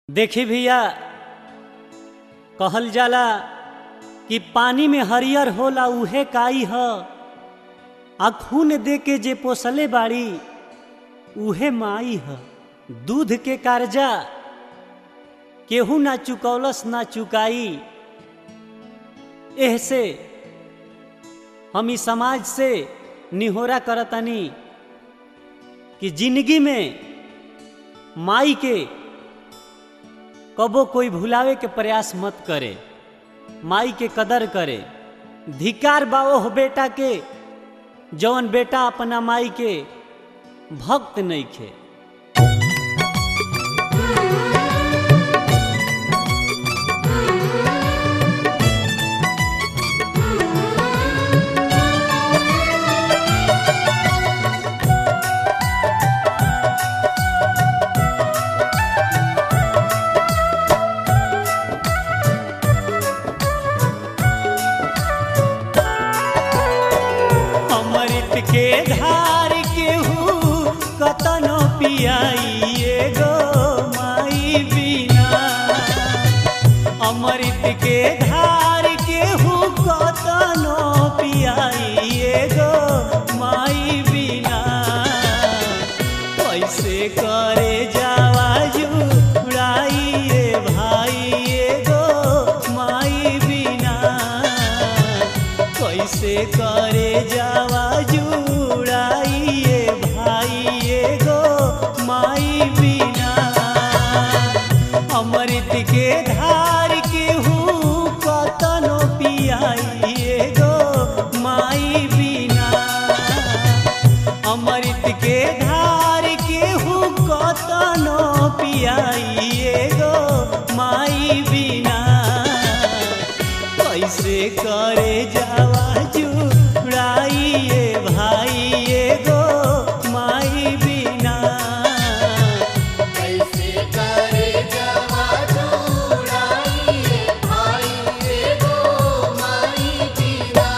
देखी भैया कहल जाला कि पानी में हरियर होला उहे काई ह आ खून दे के जे पोसले बाड़ी उहे माई ह दूध के कर्जा केहू ना चुकौलस ना चुकाई एह से हम ई समाज से निहोरा करतनी कि जिंदगी में माई के कबो कोई भुलावे के प्रयास मत करे माई के कदर करे धिकार बा ओह बेटा के जौन बेटा अपना माई के भक्त नहीं खे अमृत के धार केहू कतनो पियाई एगो माई बिना अमृत के धार केहू कतनो पियाई एगो माई बिना कैसे करे जावा जुड़ाई ए भाई एगो माई बिना कैसे करे जावा जुड़ाई ए भाई एगो माई बिना अमृत के धार केहू कतनो पियाई एगो माई बिना अमृत के धार केहू कतनो पियाई एगो माई बिना कैसे करे जावा जुड़ाई ए भाई एगो माई बिना कैसे करे जवा जुड़ाई भाई एगो माई बिना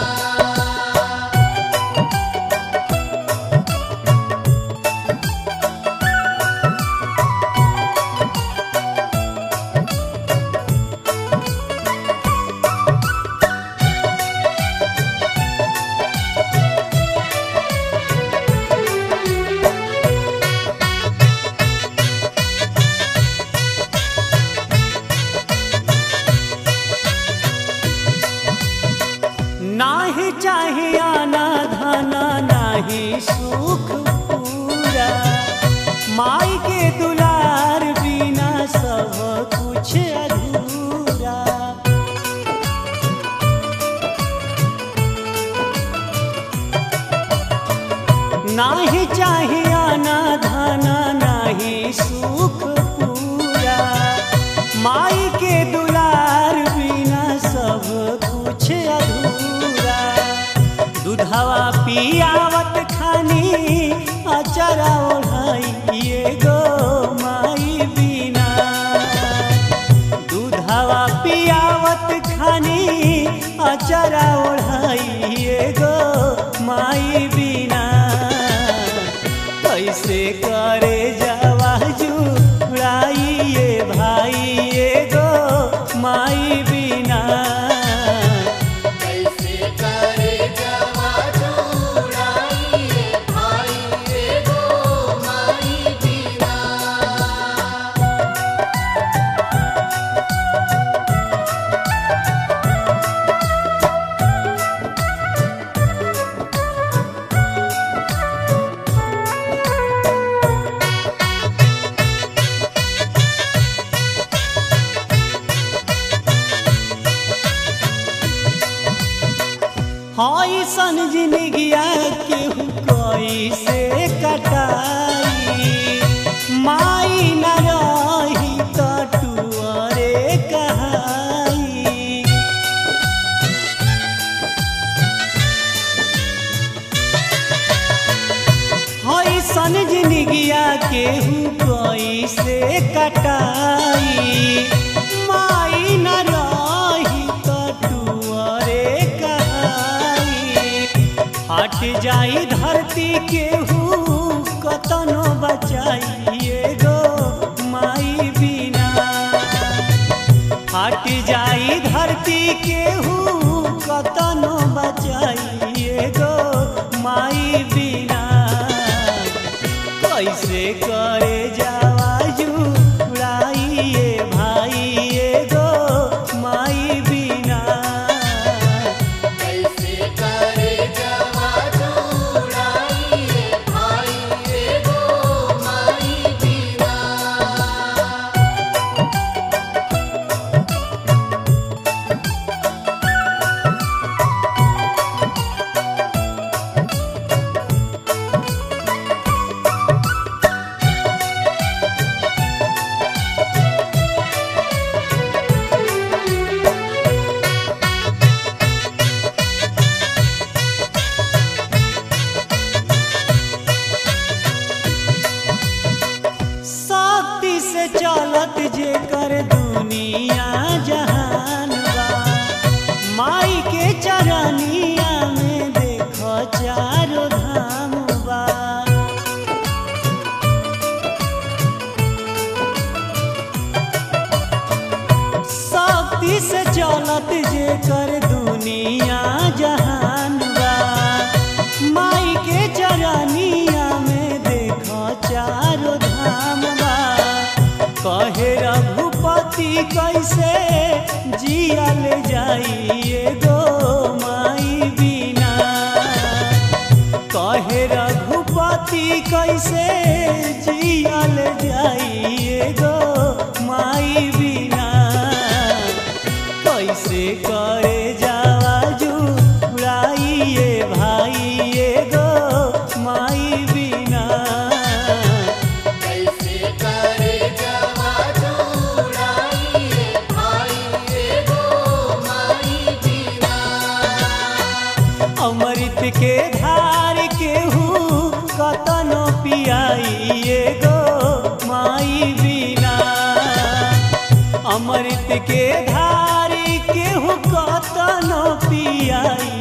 नाही चाहे आना धाना नाही सुख पूरा माई के दुलार बिना सब कुछ अधूरा नाही चाहे आना धाना नाही सुख पूरा माई के दुलार बिना सब कुछ अधूरा दूधवा पियावत खानी अचरा ओढ़ाई एगो माई बिना दूधवा पियावत खानी अचरा ओढ़ाई एगो माई बिना कैसे करे जावा जुड़ाई ए भाई एगो माई बिना कैसे करे जवा जुड़ाई भाई एगो माई बिना हई सन जिंदगिया केहू कैसे कटाई माई न रही कटुअरे कहाई हई सन जिंदगिया केहू कैसे कटाई माई न रही कटुअरे कहाई हट जाई धरती केहू कतनो बचाई एगो माई बिना पूजत जे कर दुनिया जहान बा माई के चरनिया में देख चारो धाम बा कहे रघुपति कैसे जियल जाइए गो माई बिना कहे रघुपति कैसे जियल जाइए गो माई बिना कैसे करे जावा जुड़ाइए भाइये गो माई बिना कैसे करे जवा जुड़ाइए भाई एगो माई बिना अमृत के धार केहू कतनो पियाइए गो माई बिना अमृत के धार केहू कतनो पियाई